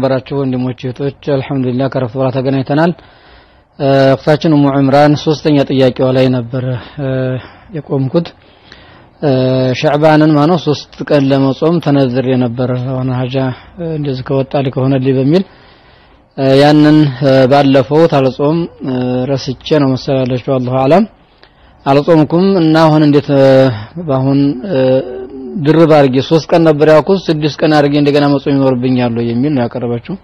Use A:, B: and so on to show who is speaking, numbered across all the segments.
A: የተከበራችሁ ወንድሞች እህቶች፣ አልሐምዱሊላህ ከረፍት በኋላ ተገናኝተናል። እክታችን ኡሙ ዕምራን ሶስተኛ ጥያቄዋ ላይ ነበር የቆምኩት። ሸዕባንን ማነው ሶስት ቀን ለመጾም ተነዝሬ ነበር ሆነ ሀጃ እንደዚህ ከወጣልኝ ከሆነልኝ በሚል ያንን ባለፈው ታልጾም ረስቼ ነው መሰላለችው አላሁ አለም አልጾምኩም እና አሁን እንዴት በአሁን ድርብ አድርጌ ሶስት ቀን ነበር ያልኩት ስድስት ቀን አድርጌ እንደገና መጾም ይኖርብኛል የሚል ነው ያቀረበችው።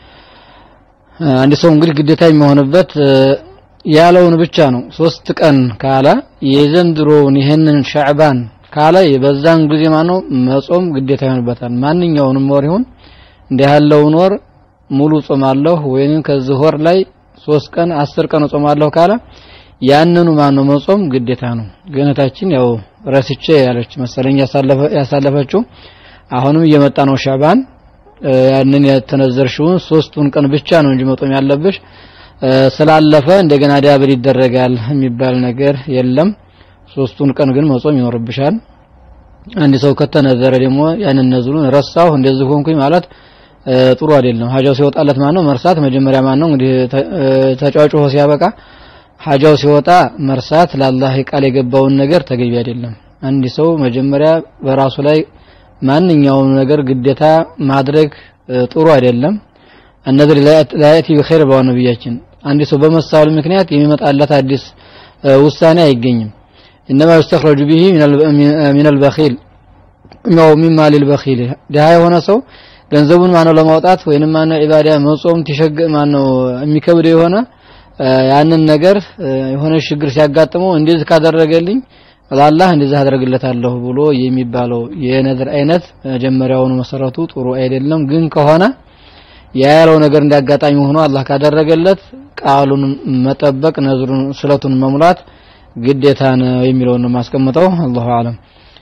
A: አንድ ሰው እንግዲህ ግዴታ የሚሆንበት ያለውን ብቻ ነው። ሶስት ቀን ካለ የዘንድሮውን ይህንን ሻዕባን ካለ በዛን ጊዜ ማነው መጾም ግዴታ ይሆንበታል። ማንኛውንም ወር ይሁን እንዲህ ያለውን ወር ሙሉ ጾማለሁ ወይንም ከዚህ ወር ላይ ሶስት ቀን አስር ቀን ጾማለሁ ካለ ያንኑ ማነው መጾም ግዴታ ነው። ግነታችን ያው ረስቼ ያለች መሰለኝ ያሳለፈችው አሁንም እየመጣ ነው ሻዕባን ያንን የተነዘርሽውን ሶስቱን ቀን ብቻ ነው እንጂ መጾም ያለብሽ ስላለፈ እንደገና ዳብል ይደረጋል የሚባል ነገር የለም። ሶስቱን ቀን ግን መጾም ይኖርብሻል። አንድ ሰው ከተነዘረ ደግሞ ያንን ነዝሩን ረሳሁ እንደዚህ ሆንኩኝ ማለት ጥሩ አይደለም። ሀጃው ሲወጣለት ማን ነው መርሳት መጀመሪያ ማን ነው እንግዲህ ተጫጭሆ ሲያበቃ ሀጃው ሲወጣ መርሳት ለአላህ ቃል የገባውን ነገር ተገቢ አይደለም። አንድ ሰው መጀመሪያ በራሱ ላይ ማንኛውም ነገር ግዴታ ማድረግ ጥሩ አይደለም። እነዚህ ላያቲ ቢኸይር ብለዋል ነብያችን። አንድ ሰው በመሳሉ ምክንያት የሚመጣለት አዲስ ውሳኔ አይገኝም። ኢነማ ይስተኽረጁ ቢሂ ሚነል በኺል ነው ሚማ ሊልበኺል ድሃ የሆነ ሰው ገንዘቡን ማነው ለማውጣት ወይንም ማነው ኢባዳ መጾም ትሸግ ማነው የሚከብደው የሆነ ያንን ነገር የሆነ ችግር ሲያጋጥመው እንደዚህ ካደረገልኝ ለአላህ እንደዚህ አደርግለታለሁ ብሎ የሚባለው የነዝር አይነት መጀመሪያውኑ መሰረቱ ጥሩ አይደለም። ግን ከሆነ ያለው ነገር እንዳጋጣሚ ሆኖ አላህ ካደረገለት ቃሉን መጠበቅ ነዝሩን ስለቱን መሙላት ግዴታ ነው የሚለውን ነው የማስቀምጠው። አላሁ አለም።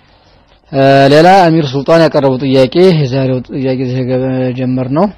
A: ሌላ አሚር ሱልጣን ያቀረቡ ጥያቄ የዛሬው ጥያቄ ጀመር ነው።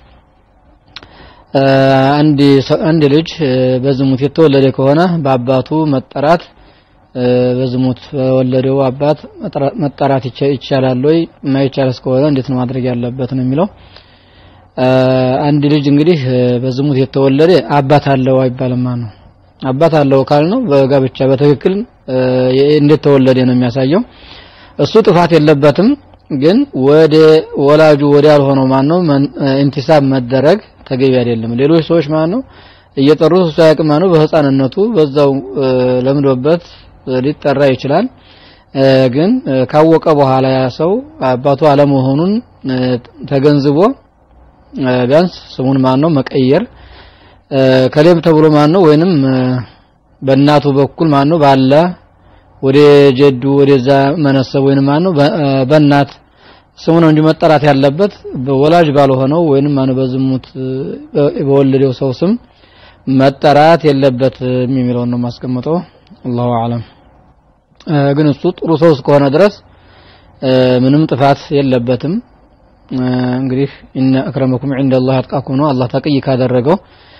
A: አንድ አንድ ልጅ በዝሙት የተወለደ ከሆነ በአባቱ መጠራት በዝሙት በወለደው አባት መጠራት ይቻላል ወይ? የማይቻል እስከሆነ እንዴት ነው ማድረግ ያለበት ነው የሚለው። አንድ ልጅ እንግዲህ በዝሙት የተወለደ አባት አለው አይባልም ነው። አባት አለው ካል ነው በጋብቻ በትክክል እንዴት ተወለደ ነው የሚያሳየው። እሱ ጥፋት የለበትም። ግን ወደ ወላጁ ወደ ያልሆነው ማን ነው ኢንቲሳብ መደረግ ተገቢ አይደለም። ሌሎች ሰዎች ማን ነው እየጠሩት እሱ ያቅም ማን ነው በህፃንነቱ በዛው ለምዶበት ሊጠራ ይችላል። ግን ካወቀ በኋላ ያ ሰው አባቱ አለመሆኑን ተገንዝቦ ቢያንስ ስሙን ማን ነው መቀየር ከሌብ ተብሎ ማን ነው ወይንም በእናቱ በኩል ማን ነው ባለ ወደ ጀዱ ወደዛ መነሰብ ወይንም ማን ነው በእናት ስሙ ነው እንጂ መጠራት ያለበት በወላጅ ባልሆነው ወይንም ማን በዝሙት በወለደው ሰው ስም መጠራት የለበትም የሚለውን ነው ማስቀምጠው። አላሁ አለም። ግን እሱ ጥሩ ሰው እስከሆነ ድረስ ምንም ጥፋት የለበትም። እንግዲህ ኢነ አክረመኩም ዒንደላህ አጥቃኩም ነው። አላህ ተቅይ ካደረገው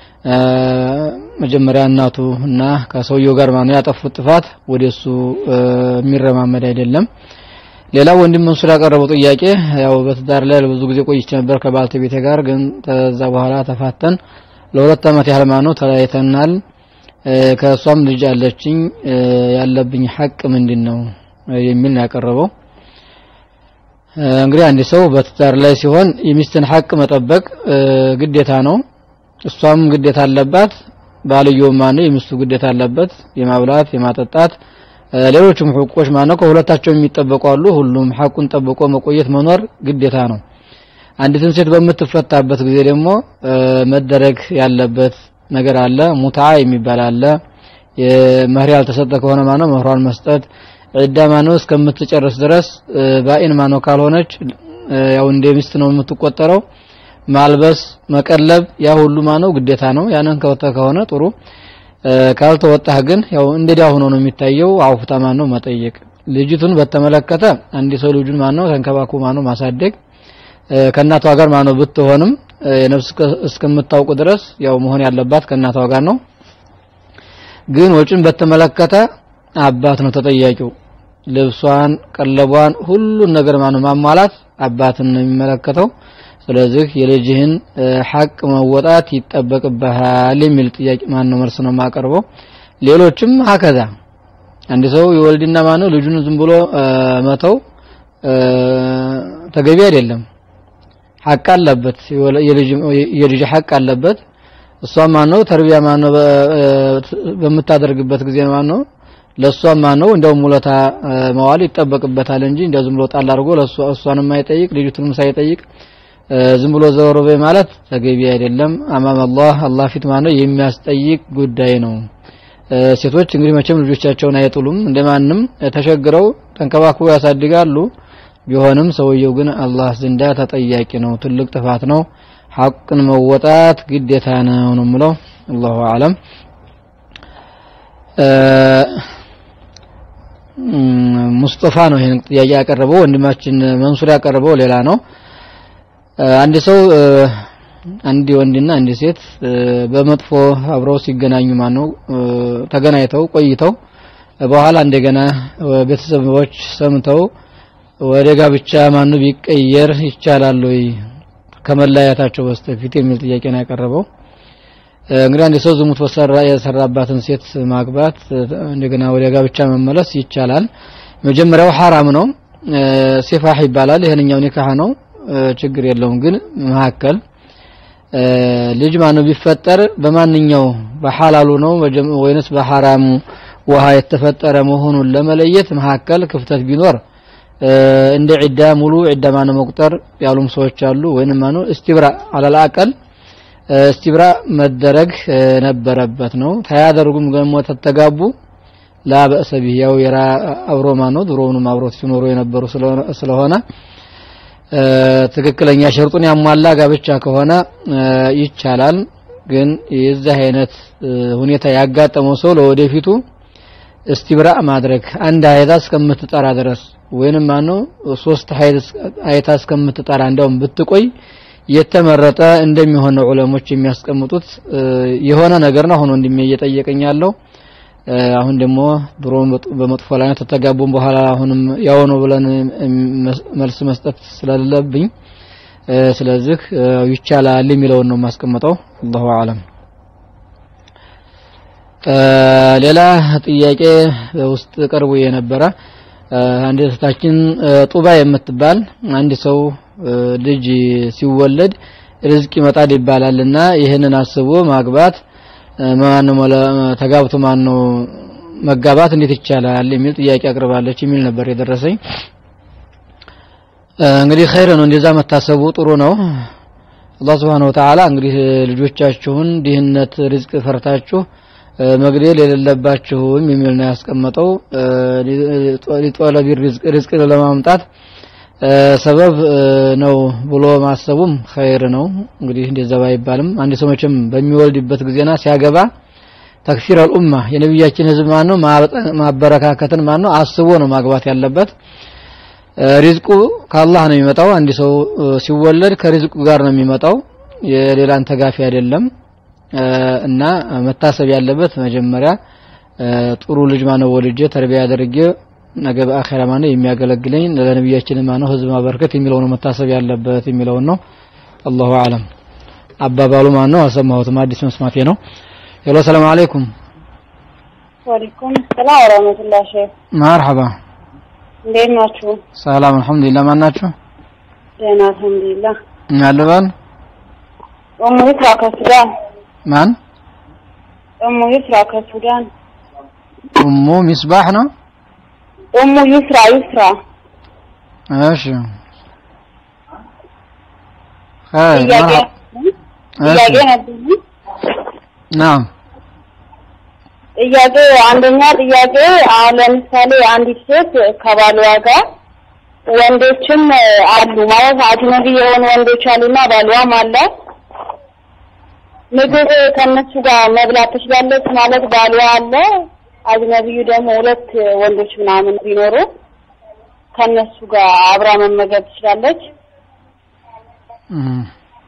A: መጀመሪያ እናቱ እና ከሰውየው ጋር ማነው ያጠፉት ጥፋት ወደሱ የሚረማመድ አይደለም። ሌላ ወንድም መንሱር ያቀረበው ጥያቄ ያው በትዳር ላይ ብዙ ጊዜ ቆይቼ ነበር ከባለቤቴ ጋር ግን ከዛ በኋላ ተፋተን ለሁለት ዓመት ያህል ማነው ተለያይተናል። ከእሷም ልጅ አለችኝ። ያለብኝ ሐቅ ምንድን ነው የሚል ነው ያቀረበው። እንግዲህ አንድ ሰው በትዳር ላይ ሲሆን የሚስትን ሐቅ መጠበቅ ግዴታ ነው። እሷም ግዴታ አለባት። ባልየውም ማነው የሚስቱ ግዴታ አለበት የማብላት የማጠጣት ሌሎችም ሕቆች ማነው ከሁለታቸው የሚጠበቁ አሉ። ሁሉም ሐቁን ጠብቆ መቆየት መኖር ግዴታ ነው። አንዲትን ሴት በምትፈታበት ጊዜ ደግሞ መደረግ ያለበት ነገር አለ። ሙታ የሚባል አለ። መህር ያልተሰጠ ከሆነ ማነው መህሯን መስጠት፣ ዒዳ ማነው እስከምትጨርስ ድረስ ባኢን ማነው ካልሆነች ያው እንደ ሚስት ነው የምትቆጠረው። ማልበስ፣ መቀለብ ያ ሁሉ ማነው ግዴታ ነው። ያንን ከወጣ ከሆነ ጥሩ፣ ካልተወጣህ ግን ያው እንደዳ ሆኖ ነው የሚታየው። አውፍታ ማነው መጠየቅ። ልጅቱን በተመለከተ አንድ ሰው ልጁን ማነው ተንከባክቦ ማነው ማሳደግ ከእናቷ ጋር ማነው ብትሆንም የነፍስ እስከምታውቁ ድረስ ያው መሆን ያለባት ከእናቷ ጋር ነው። ግን ወጪን በተመለከተ አባት ነው ተጠያቂው። ልብሷን፣ ቀለቧን፣ ሁሉን ነገር ማነው ማሟላት አባትን ነው የሚመለከተው። ስለዚህ የልጅህን ሐቅ መወጣት ይጠበቅብሃል የሚል ጥያቄ ማን ነው መልስ ነው የማቀርበው ሌሎችም ሀከዛ አንድ ሰው የወልድና ማን ነው ልጁን ዝም ብሎ መተው ተገቢ አይደለም ሐቅ አለበት የልጅ ሐቅ አለበት እሷ ማን ነው ተርቢያ ማን ነው በምታደርግበት ጊዜ ማን ነው ለሷ ማን ነው እንደውም ውለታ መዋል ይጠበቅበታል እንጂ እንደው ዝም ብሎ ጣል አድርጎ ለሷ እሷንም ሳይጠይቅ ልጅቱንም ሳይጠይቅ ዝም ብሎ ዘወር በይ ማለት ተገቢ አይደለም አማም አላህ አላህ ፊት ማን ነው የሚያስጠይቅ ጉዳይ ነው ሴቶች እንግዲህ መቼም ልጆቻቸውን አይጥሉም እንደማንም ተሸግረው ተንከባክቦ ያሳድጋሉ ቢሆንም ሰውየው ግን አላህ ዘንዳ ተጠያቂ ነው ትልቅ ጥፋት ነው ሐቅን መወጣት ግዴታ ነው ነው የምለው አላሁ አለም ሙስጠፋ ነው ይሄን ጥያቄ ያቀረበው ወንድማችን መንሱር ያቀረበው ሌላ ነው አንድ ሰው አንድ ወንድና አንድ ሴት በመጥፎ አብረው ሲገናኙ ማነው ተገናኝተው ቆይተው በኋላ እንደገና ቤተሰቦች ሰምተው ወደ ጋብቻ ማኑ ቢቀየር ይቻላል ወይ ከመለያየታቸው በስተፊት የሚል ጥያቄ ነው ያቀረበው እንግዲህ አንድ ሰው ዝሙት በሰራ የሰራባትን ሴት ማግባት እንደገና ወደ ጋብቻ መመለስ ይቻላል መጀመሪያው ሐራም ነው ሲፋህ ይባላል ይሄንኛው ኒካህ ነው ችግር የለውም ግን መካከል ልጅ ማነው ቢፈጠር በማንኛው በሐላሉ ነው ወይንስ በሐራሙ ውሃ የተፈጠረ መሆኑን ለመለየት መካከል ክፍተት ቢኖር እንደ ዒዳ ሙሉ ዒዳ ማነው መቁጠር ያሉም ሰዎች አሉ ወይንም ማነው እስቲብራ አለላቀል እስቲብራ መደረግ ነበረበት ነው ታያደርጉም ደግሞ ተተጋቡ ላ በእሰ ቢህ ያው የራ አብሮ ማነው ድሮውንም አብሮት ሲኖሩ የነበሩ ስለሆነ ትክክለኛ ሸርጡን ያሟላ ጋብቻ ከሆነ ይቻላል ግን የዚህ አይነት ሁኔታ ያጋጠመው ሰው ለወደፊቱ እስቲብራ ማድረግ አንድ አይታ እስከምትጠራ ድረስ ወይንም ማነው ሶስት አይታ እስከምትጠራ እንደውም ብትቆይ የተመረጠ እንደሚሆን ነው ዑለሞች የሚያስቀምጡት የሆነ ነገር ነው አሁን ወንድሜ እየጠየቀኝ ያለው አሁን ደግሞ ድሮ በመጥፎ ላይ ተተጋቡም በኋላ አሁንም ያው ነው ብለን መልስ መስጠት ስለሌለብኝ ስለዚህ ይቻላል የሚለውን ነው የማስቀምጠው አላሁ አለም ሌላ ጥያቄ ውስጥ ቀርቦ የነበረ አንድ እህታችን ጡባ የምትባል አንድ ሰው ልጅ ሲወለድ ርዝቅ ይመጣል ይባላልና ይህንን አስቦ ማግባት ማነው ተጋብቶ ማነው መጋባት እንዴት ይቻላል የሚል ጥያቄ አቅርባለች የሚል ነበር የደረሰኝ እንግዲህ ኸይር ነው እንደዛ መታሰቡ ጥሩ ነው አላህ Subhanahu Wa Ta'ala እንግዲህ ልጆቻችሁን ድህነት ርዝቅ ፈርታችሁ መግደል የሌለባችሁም የሚል ነው ያስቀመጠው ሊጦለቢ ርዝቅ ለማምጣት ሰበብ ነው ብሎ ማሰቡም ኸይር ነው እንግዲህ እንደዛ ባይባልም አንድ ሰው መቼም በሚወልድበት ጊዜና ሲያገባ ተክፊር አልኡማ የነብያችን ህዝብ ማን ነው ማበረካከትን ማን ነው አስቦ ነው ማግባት ያለበት ሪዝቁ ከአላህ ነው የሚመጣው አንድ ሰው ሲወለድ ከሪዝቁ ጋር ነው የሚመጣው የሌላን ተጋፊ አይደለም እና መታሰብ ያለበት መጀመሪያ ጥሩ ልጅ ማነው ወልጄ ተርቢያ አድርጌ ነገ በአኺራ ማነው የሚያገለግለኝ ለነብያችን ማነው ህዝብ ማበርከት የሚለው ነው መታሰብ ያለበት የሚለው ነው አላሁ አለም አባባሉ ማነው አልሰማሁትም አዲስ መስማቴ ነው ሄሎ ሰላም አለይኩም
B: ወአለይኩም ሰላም ወራህመቱላሂ ሼህ
A: መርሐባ
B: እንዴት ናችሁ
A: ሰላም አልহামዱሊላህ ማን ናችሁ
B: ደህና አልহামዱሊላህ
A: ያለባል
B: ኡሙ ይስራ ከሱዳን
A: ማን
B: ኡሙ ይስራ ከሱዳን
A: ኡሙ ሚስባህ ነው
B: ኡሙ ይስራ ይስራ
A: እሺ ኸይር
B: ጥያቄ
A: መርሐባ
B: ጥያቄ ነበር
A: ናም
B: ጥያቄ አንደኛ ጥያቄ አሁን ለምሳሌ አንዲት ሴት ከባሏ ጋር ወንዶችም አሉ ማለት አጅነቢ የሆኑ ወንዶች አሉና ባሏም አለ ምግብ ከነሱ ጋር መብላት ትችላለች ማለት ባሏ አለ አጅነቢዩ ደግሞ ሁለት ወንዶች ምናምን ቢኖሩ ከነሱ ጋር አብራ መመገብ ትችላለች
A: እም።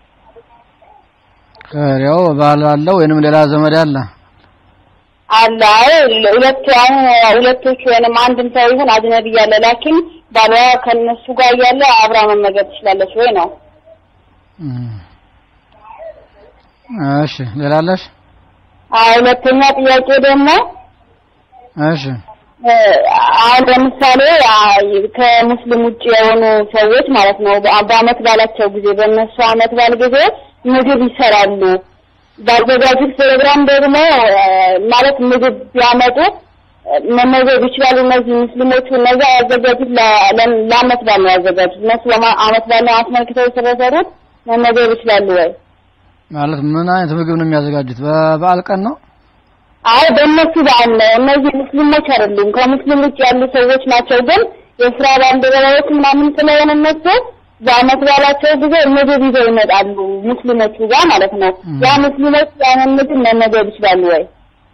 A: ኸይር ያው ባል አለ ወይንም ሌላ ዘመድ አለ
B: አለ አይ ሁለት አሁን ሁለቶቹ ወይንም አንድም ሰው ይሁን አጅነቢ ያለ ላኪን ባሏ ከነሱ ጋር እያለ አብራ መመገብ ትችላለች ወይ ነው
A: እሺ ሌላ አለሽ?
B: አይ ሁለተኛ ጥያቄ ደግሞ
A: እሺ
B: አሁን ለምሳሌ ከሙስሊም ውጭ የሆኑ ሰዎች ማለት ነው በአመት ባላቸው ጊዜ በእነሱ አመት ባል ጊዜ ምግብ ይሰራሉ። ባዘጋጁት ፕሮግራም ደግሞ ማለት ምግብ ቢያመጡ መመገብ ይችላሉ። እነዚህ ሙስሊሞቹ እነዚያ ያዘጋጁት ለአመት ባል ነው ያዘጋጁት። እነሱ አመት ባል ነው አስመልክተው ስለሰሩት መመገብ ይችላሉ ወይ?
A: ማለት ምን አይነት ምግብ ነው የሚያዘጋጁት? በበዓል ቀን ነው?
B: አይ በእነሱ በዓል ነው። እነዚህ ሙስሊሞች አይደሉም፣ ከሙስሊም ውጭ ያሉ ሰዎች ናቸው። ግን የስራ ባልደረባዎች ምናምን ስለሆነ እነሱ በአመት ባላቸው ጊዜ ምግብ ይዘው ይመጣሉ፣ ሙስሊሞቹ ጋር ማለት ነው። ያ ሙስሊሞች ያንን ምግብ መመገብ ይችላሉ ወይ?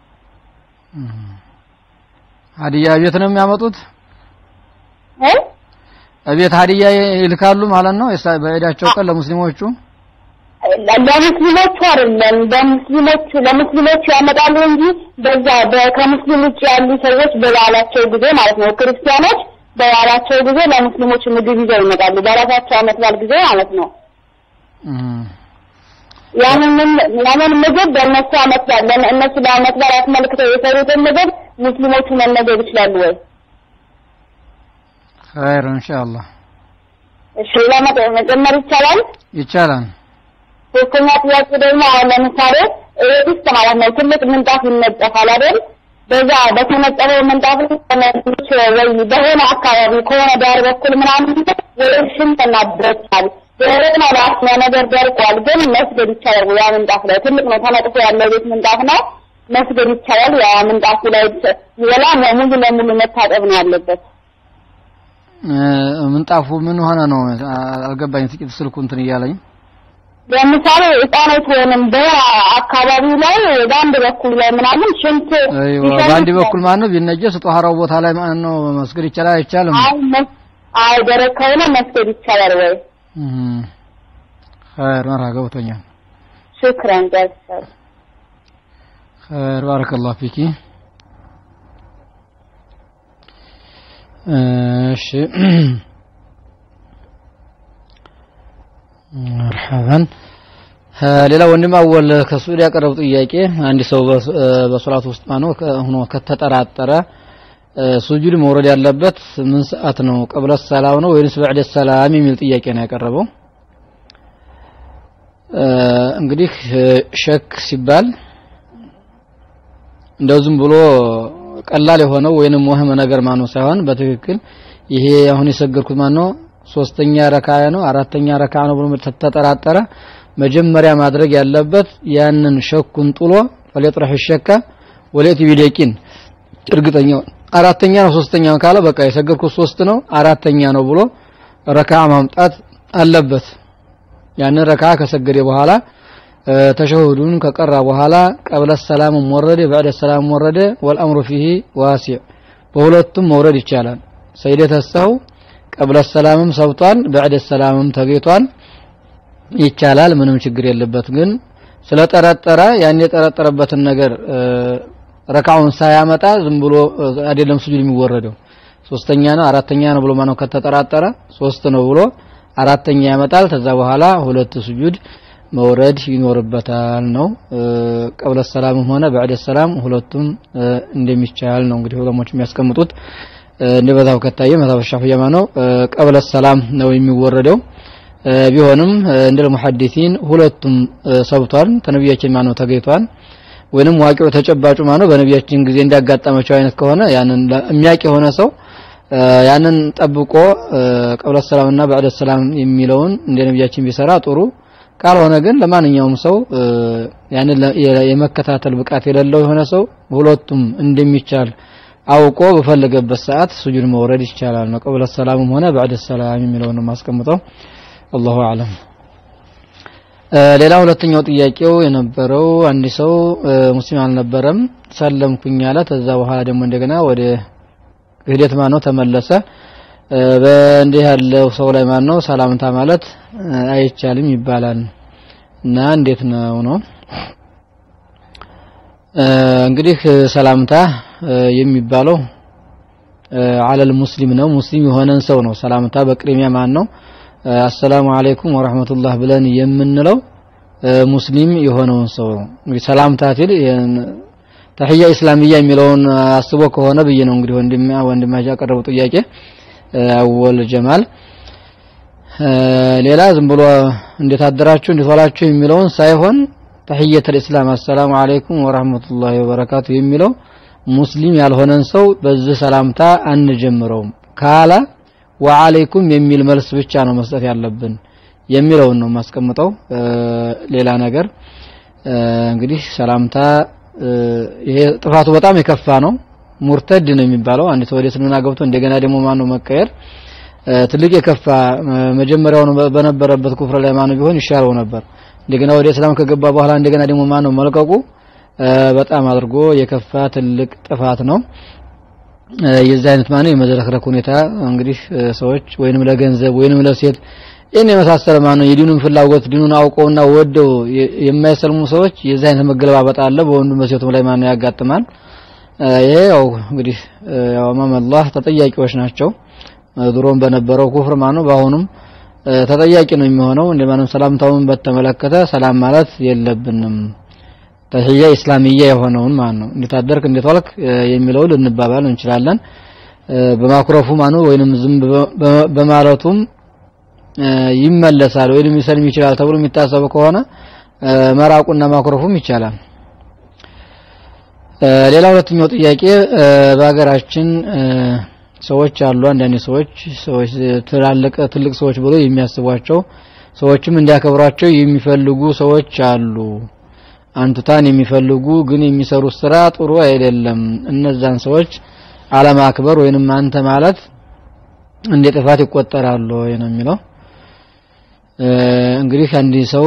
A: ሀዲያ ቤት ነው የሚያመጡት?
B: እ
A: ቤት ሀዲያ ይልካሉ ማለት ነው በዒዳቸው ቀን ለሙስሊሞቹ
B: ለሙስሊሞቹ አይደለም፣ በሙስሊሞቹ ለሙስሊሞቹ ያመጣሉ እንጂ በዛ ከሙስሊም ውጭ ያሉ ሰዎች በበዓላቸው ጊዜ ማለት ነው ክርስቲያኖች በበዓላቸው ጊዜ ለሙስሊሞች ምግብ ይዘው ይመጣሉ። በራሳቸው አመት በዓል ጊዜ ማለት ነው። ያንን ያንን ምግብ በእነሱ አመት በዓል እነሱ ለአመት በዓል አስመልክተው የሰሩትን ምግብ ሙስሊሞቹ መመገብ ይችላሉ ወይ?
A: ኸይር ኢንሻአላህ
B: እሺ፣ ለመጨመር ይቻላል
A: ይቻላል።
B: ሶስተኛ ጥያቄ ደግሞ አሁን ለምሳሌ ቤት ውስጥ ማለት ነው ትልቅ ምንጣፍ ይነጠፋል አይደል? በዛ በተነጠፈው ምንጣፍ ላይ ወይ በሆነ አካባቢ ከሆነ ዳር በኩል ምናምን ወይ ሽንጥና ብረታል ደረቅ ነው ራስ ነገር ደርቋል፣ ግን መስገድ ይቻላል። ያ ምንጣፍ ላይ ትልቅ ነው ተነጥፎ ያለው ቤት ምንጣፍ ነው መስገድ ይቻላል። ያ ምንጣፉ ላይ ይበላ ሙሉ ለሙሉ መታጠብ ነው ያለበት።
A: ምንጣፉ ምን ሆነ ነው አልገባኝ። ጥቂት ስልኩ እንትን እያለኝ
B: ለምሳሌ ህጻናት ወይንም በአካባቢው ላይ በአንድ በኩል ላይ ምናምን ሽንት
A: በአንድ በኩል ማለት ነው ቢነጀስ ጧሃራው ቦታ ላይ ማለት ነው መስገድ ይቻላል አይቻልም?
B: አይ ደረቅ ከሆነ መስገድ ይቻላል ወይ?
A: ኸይር መርሃ ገብቶኛል።
B: ሽክራን ጃዛክ
A: ኸይር ባረከላሁ ፊኪ። እሺ መርሐበን ሌላ ወንድም አወል ከሱድ ያቀረቡ ጥያቄ አንድ ሰው በሶላት ውስጥ ማነው ሆኖ ከተጠራጠረ ሱጁድ መውረድ ያለበት ምን ሰዓት ነው? ቀብለ ሰላም ነው ወይንስ በዕደ ሰላም የሚል ጥያቄ ነው ያቀረበው። እንግዲህ ሸክ ሲባል እንደው ዝም ብሎ ቀላል የሆነው ወይንም ወህም ነገር ማነው ሳይሆን በትክክል ይሄ አሁን የሰገድኩት ማነው ሶስተኛ ረካ ነው አራተኛ ረካ ነው ብሎ ተጠራጠረ መጀመሪያ ማድረግ ያለበት ያንን ሸኩን ጥሎ ፈለጥረህ ሸካ ወለቲ ቢደቂን እርግጠኛው አራተኛ ነው ሶስተኛ ነው ካለ በቃ የሰገድኩት ሶስት ነው አራተኛ ነው ብሎ ረካ ማምጣት አለበት። ያንን ረካ ከሰገደ በኋላ ተሸሁዱን ከቀራ በኋላ ቀብለ ሰላም ወረደ በዕደ ሰላም ወረደ ወልአምሩ ፊሂ ዋሲዕ በሁለቱም መውረድ ይቻላል። ሰይደተ ሰው ቀብለ ሰላምም ሰብቷል፣ በዕደ ሰላምም ተገይቷል። ይቻላል፣ ምንም ችግር የለበት። ግን ስለጠረጠረ ያን የጠረጠረበትን ነገር ረካውን ሳያመጣ ዝም ብሎ አይደለም ስጁድ የሚወረደው ሶስተኛ ነው አራተኛ ነው ብሎ ማነው ከተጠራጠረ ሶስት ነው ብሎ አራተኛ ያመጣል። ከዛ በኋላ ሁለት ስጁድ መውረድ ይኖርበታል ነው ቀብለ ሰላምም ሆነ በዕደ ሰላም ሁለቱም እንደሚቻል ነው እንግዲህ ዑለሞች የሚያስቀምጡት። እንደ መዛብ ከታየ መዛብ ሻፊዒ ነው ቀብለ ሰላም ነው የሚወረደው። ቢሆንም እንደ ሙሐዲሲን ሁለቱም ሰብቷል ተነቢያችን ማነው ተገይቷል ወይንም ዋቂው ተጨባጩ ማነው በነቢያችን ጊዜ እንዳጋጠመቸው አይነት ከሆነ ያንን የሚያውቅ የሆነ ሰው ያንን ጠብቆ ቀብለ ሰላምና በዕደ ሰላም የሚለውን እንደ ነቢያችን ቢሰራ ጥሩ ካልሆነ ግን ለማንኛውም ሰው ያንን የመከታተል ብቃት የሌለው የሆነ ሰው ሁለቱም እንደሚቻል አውቆ በፈለገበት ሰዓት ሱጁድ መውረድ ይቻላል ነው። ቀብለ ሰላምም ሆነ በዕደ ሰላም የሚለውን ማስቀምጠው አላሁ አለም። ሌላ ሁለተኛው ጥያቄው የነበረው አንድ ሰው ሙስሊም አልነበረም ሰለምኩኝ አለ። ከዛ በኋላ ደግሞ እንደገና ወደ ክህደት ማነው ተመለሰ። በእንዲህ ያለው ሰው ላይ ማነው ሰላምታ ማለት አይቻልም ይባላል እና እንዴት ነው ነው እንግዲህ ሰላምታ የሚባለው አለል ሙስሊም ነው። ሙስሊም የሆነን ሰው ነው ሰላምታ በቅድሚያ ማን ነው አሰላሙ አለይኩም ወራህመቱላህ ብለን የምንለው ሙስሊም የሆነውን ሰው ነው። እንግዲህ ሰላምታ ሲል ተህያ ኢስላሚያ የሚለውን አስቦ ከሆነ ብዬ ነው እንግዲህ ወንድማ ወንድማች ያቀረቡ ጥያቄ አወል ጀማል ሌላ ዝም ብሎ እንዴት አደራችሁ እንዴት ዋላችሁ የሚለውን ሳይሆን ተህየተል ኢስላም አሰላሙ አለይኩም ወራህመቱላሂ ወበረካቱ የሚለው ሙስሊም ያልሆነን ሰው በዚህ ሰላምታ አንጀምረውም ካለ ወአለይኩም የሚል መልስ ብቻ ነው መስጠት ያለብን የሚለውን ነው ማስቀምጠው ሌላ ነገር እንግዲህ ሰላምታ ይሄ ጥፋቱ በጣም የከፋ ነው ሙርተድ ነው የሚባለው አንድ ሰው ወደ እስልምና ገብቶ እንደገና ደግሞ ማን ነው መቀየር ትልቅ የከፋ መጀመሪያውን በነበረበት ኩፍር ላይ ማን ቢሆን ይሻለው ነበር እንደገና ወደ እስላም ከገባ በኋላ እንደገና ደግሞ ማን ነው መልቀቁ በጣም አድርጎ የከፋ ትልቅ ጥፋት ነው የዚህ አይነት ማነው የመዝረክረክ ሁኔታ እንግዲህ ሰዎች ወይንም ለገንዘብ ወይንም ለሴት ይህን የመሳሰለ ማነው የዲኑን ፍላጎት ዲኑን አውቀውና ወደው የማይሰልሙ ሰዎች የዚህ አይነት መገለባበጥ አለ በወንዱም በሴቱም ላይ ማነው ያጋጥማል ይሄ ያው እንግዲህ ያው አማመላህ ተጠያቂዎች ናቸው ድሮም በነበረው ኩፍር ማነው በአሁኑም ተጠያቂ ነው የሚሆነው እንደማንም ሰላምታውን በተመለከተ ሰላም ማለት የለብንም ተህያ ኢስላሚያ የሆነውን ማለት ነው እንዴት አደርክ እንዴት ዋልክ የሚለው ልንባባል እንችላለን በማኩረፉ ማነው ወይንም ዝም በማለቱም ይመለሳል ወይንም ሊሰልም ይችላል ተብሎ የሚታሰቡ ከሆነ መራቁና ማኩረፉም ይቻላል ሌላ ሁለተኛው ጥያቄ በሀገራችን ሰዎች አሉ አንዳንድ ሰዎች ሰዎች ትላልቅ ትልቅ ሰዎች ብሎ የሚያስቧቸው ሰዎችም እንዲያከብሯቸው የሚፈልጉ ሰዎች አሉ አንቱታን የሚፈልጉ ግን የሚሰሩት ስራ ጥሩ አይደለም እነዛን ሰዎች አለማክበር ወይንም አንተ ማለት እንደ ጥፋት ይቆጠራሉ ወይ ነው የሚለው እንግዲህ አንድ ሰው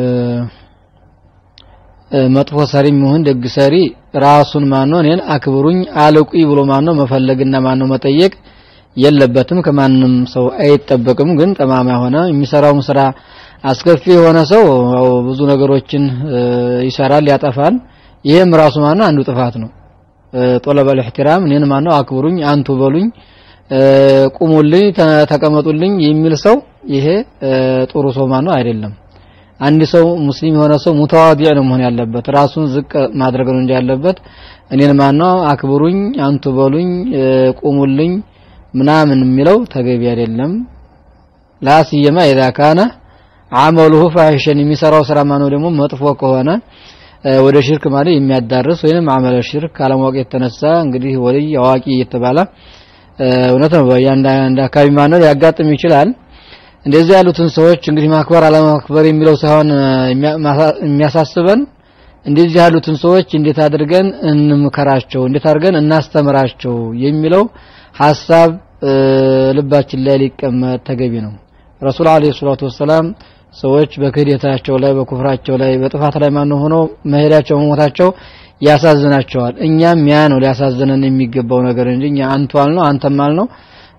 A: መጥፎ ሰሪ ይሁን ደግ ሰሪ ራሱን ማነው እኔን አክብሩኝ አልቁኝ ብሎ ማነው መፈለግና ማነው መጠየቅ የለበትም ከማንም ሰው አይጠበቅም ግን ጠማማ ሆነ የሚሰራውም ስራ አስከፊ የሆነ ሰው ብዙ ነገሮችን ይሰራል ያጠፋል ይሄም ራሱ ማነው አንዱ ጥፋት ነው ጦለበል ኢህቲራም እኔን ማነው አክብሩኝ አንቱ በሉኝ ቁሙልኝ ተቀመጡልኝ የሚል ሰው ይሄ ጥሩ ሰው ማነው አይደለም አንድ ሰው ሙስሊም የሆነ ሰው ሙተዋዲዕ ነው መሆን ያለበት ራሱን ዝቅ ማድረግ ነው እንጂ ያለበት እኔን ማነው አክብሩኝ አንቱ በሉኝ ቁሙልኝ ምናምን የሚለው ተገቢ አይደለም ላስየማ ኢዛ ካነ አመሉሁ ፋሂሸን የሚሰራው ስራ ማነው ደግሞ መጥፎ ከሆነ ወደ ሽርክ ማለት የሚያዳርስ ወይንም አመለ ሽርክ ካለማወቅ የተነሳ እንግዲህ ወልይ አዋቂ እየተባለ እውነት ነው በእያንዳንድ አካባቢ ማነው ሊያጋጥም ይችላል እንደዚህ ያሉትን ሰዎች እንግዲህ ማክበር አለማክበር የሚለው ሳይሆን የሚያሳስበን እንደዚህ ያሉትን ሰዎች እንዴት አድርገን እንምከራቸው እንዴት አድርገን እናስተምራቸው የሚለው ሐሳብ ልባችን ላይ ሊቀመጥ ተገቢ ነው ረሱል አለይሂ ሰላቱ ወሰላም ሰዎች በክህደታቸው ላይ በኩፍራቸው ላይ በጥፋት ላይ ማን ሆኖ መሄዳቸው መሞታቸው ያሳዝናቸዋል እኛም ያ ነው ሊያሳዝነን የሚገባው ነገር እንጂ እኛ አንቷል ነው አንተማል ነው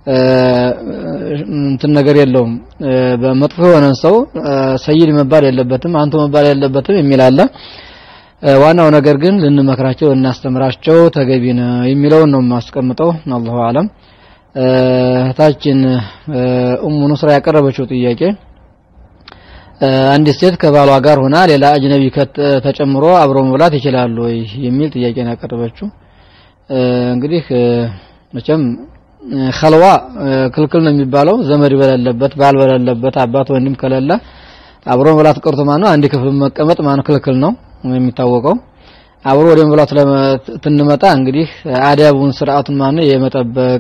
A: እንትን ነገር የለውም በመጥፎ የሆነን ሰው ሰይድ መባል የለበትም አንቱ መባል የለበትም የሚል አለ ዋናው ነገር ግን ልንመክራቸው ልናስተምራቸው ተገቢ ነው የሚለውን ነው የማስቀምጠው አላሁ አለም እህታችን ኡሙ ኑስራ ያቀረበችው ጥያቄ አንዲት ሴት ከባሏ ጋር ሆና ሌላ አጅነቢ ተጨምሮ አብሮ መብላት ይችላሉ ወይ የሚል ጥያቄ ነው ያቀረበችው እንግዲህ መቼም ኸልዋ ክልክል ነው የሚባለው ዘመድ በሌለበት ባል በሌለበት አባት ወንድም ከሌለ አብሮ መብላት ቀርቶ ማነው አንድ ክፍል መቀመጥ ማነው ክልክል ነው የሚታወቀው አብሮ ወደ መብላቱ ትንመጣ እንግዲህ አዳቡን ስርዓቱን ማነው የመጠበቅ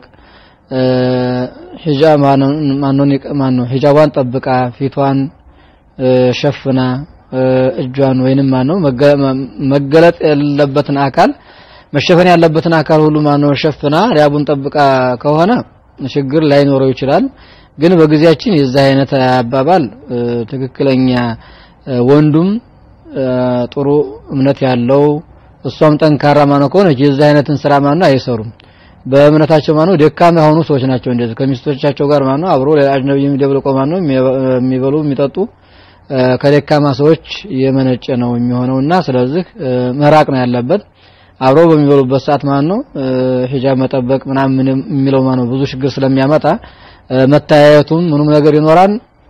A: ሂጃብ ማነው ማነው ሂጃቧን ጠብቃ ፊቷን ሸፍና እጇን ወይንም ማነው መገለጥ ያለበትን አካል መሸፈን ያለበትን አካል ሁሉ ማነው ሸፍና ሪያቡን ጠብቃ ከሆነ ችግር ላይኖረው ይችላል ግን በጊዜያችን የዛ አይነት አባባል ትክክለኛ ወንዱም ጥሩ እምነት ያለው እሷም ጠንካራ ማነው ከሆነ የዛ አይነትን ስራ ማነው አይሰሩም በእምነታቸው ማነው ደካማ የሆኑ ሰዎች ናቸው እንደዚህ ከሚስቶቻቸው ጋር ማነው አብሮ ሌላ አጅነቢ የሚደብልቆ ማነው የሚበሉ የሚጠጡ ከደካማ ሰዎች የመነጨ ነው የሚሆነውና ስለዚህ መራቅ ነው ያለበት አብረው በሚበሉበት ሰዓት ማለት ነው ሂጃብ መጠበቅ ምናምን የሚለው ማለት ነው ብዙ ችግር ስለሚያመጣ መታያየቱም ምኑም ነገር ይኖራል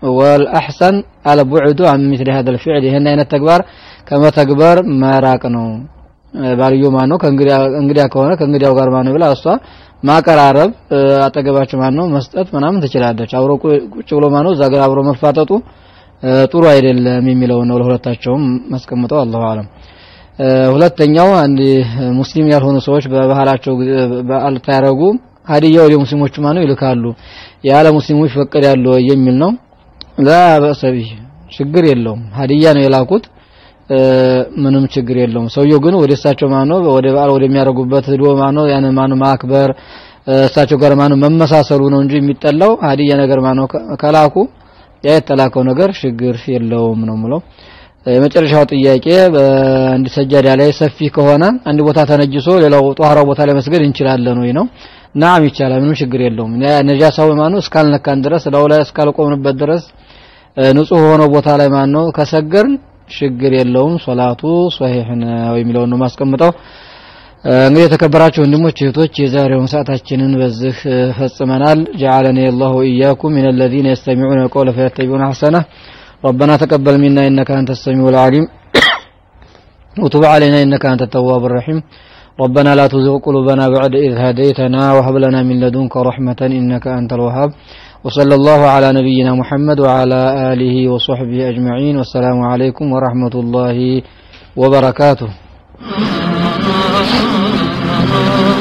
A: والأحسن البعد عن مثل هذا الفعل ይሄን አይነት ተግባር ከመተግበር መራቅ ነው ባልዮ ማን ነው ከእንግዲያ ከሆነ ከእንግዲያው ጋር ማን ነው ብላ እሷ ማቀራረብ አጠገባቸው ማን ነው መስጠት ምናምን ትችላለች አብሮ ቁጭ ብሎ ማን ነው እዛ ጋር አብሮ መፋጠጡ ጥሩ አይደለም የሚለው ነው ለሁለታቸውም ማስቀምጠው አላሁ አለም ሁለተኛው አንድ ሙስሊም ያልሆኑ ሰዎች በባህላቸው በዓል ታያረጉ ሀዲያ ወደ ሙስሊሞቹ ማነው ይልካሉ ያለ ሙስሊሞች ፈቀድ ያለው የሚል ነው ላ በሰቢ ችግር የለውም ሀዲያ ነው የላኩት ምንም ችግር የለውም ሰውየው ግን ወደ እሳቸው ማነው ወደ በዓል ወደሚያደርጉበት ሄዶ ማነው ያን ማነው ማክበር እሳቸው ጋር ማነው መመሳሰሉ ነው እንጂ የሚጠላው ሀዲያ ነገር ማነው ከላኩ ያ የተላከው ነገር ችግር የለውም ነው ምለው የመጨረሻው ጥያቄ በአንድ ሰጃዳ ላይ ሰፊ ከሆነ አንድ ቦታ ተነጅሶ ሌላው ጧሃራው ቦታ ላይ መስገድ እንችላለን ወይ ነው ናም ይቻላል ምንም ችግር የለውም ነጃሳው ማነው እስካልነካን ድረስ ላው ላይ እስካልቆምንበት ድረስ ንጹህ ሆኖ ቦታ ላይ ማነው ከሰገርን ችግር የለውም ሶላቱ ሶሂህ ነው የሚለውን ነው ማስቀምጠው እንግዲህ የተከበራችሁ ወንድሞች እህቶች የዛሬውን ሰዓታችንን በዚህ ፈጽመናል جعلني الله وإياكم من الذين يستمعون القول فيتبعون أحسنه ربنا تقبل منا إنك أنت السميع العليم وتب علينا إنك أنت التواب الرحيم ربنا لا تزغ قلوبنا بعد إذ هديتنا وهب لنا من لدنك رحمة إنك أنت الوهاب وصلى الله على نبينا محمد وعلى آله وصحبه أجمعين والسلام عليكم ورحمة الله وبركاته